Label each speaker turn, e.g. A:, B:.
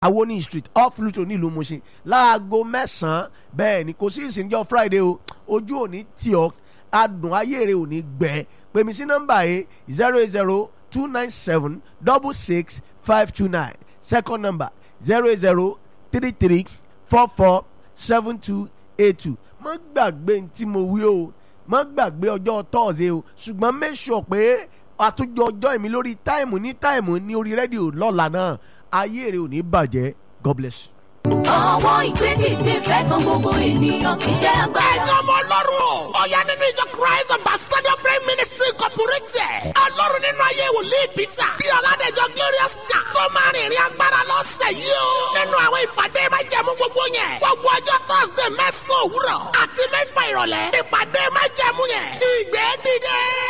A: awoni street off luto nílùú Mushin láago mẹ́sàn-án bẹ́ẹ̀ ni kò sí ìsìnjọ́ friday o ojú òní tì ọ́ adùn ayé rẹ̀ ò ní gbẹ pèmí sí nọ́mbà yìí zero eight zero two nine seven double six five two nine second number zero eight zero three three four four seven two eight two má gbàgbé tí mo wí o má gbàgbé ọjọ́ tọ́ọ̀sì o ṣùgbọ́n make sure pé àtúnjọ ọjọ́ ìmí lórí táìmù ní táìmù ní orí rédíò lọ́la náà ayé rẹ̀ ò ní bàjẹ́ God bless you.
B: Ọwọ́ ìgbédìde fẹ́ kan gbogbo ènìyàn kì í ṣe agbára.
C: ẹ̀yin ọmọ ọlọ́run o. ó yá nínú ìjọ christ ambassador prayer ministry incorporated. ọlọ́run nínú ayé wòlíì peter. bí ọ̀làdẹ̀jọ glorious church. tó máa rìn ìrìn agbára lọ́sẹ̀ yìí o. nínú àwọn ìpàdé máa jẹ̀mú gbogbo yẹn. gbogbo ọjọ́ thursday mẹ́sàn-án òwúrọ̀. àti mẹ́fà ìrọ̀lẹ́. ìpàdé máa jẹ̀mú yẹn. ìyìn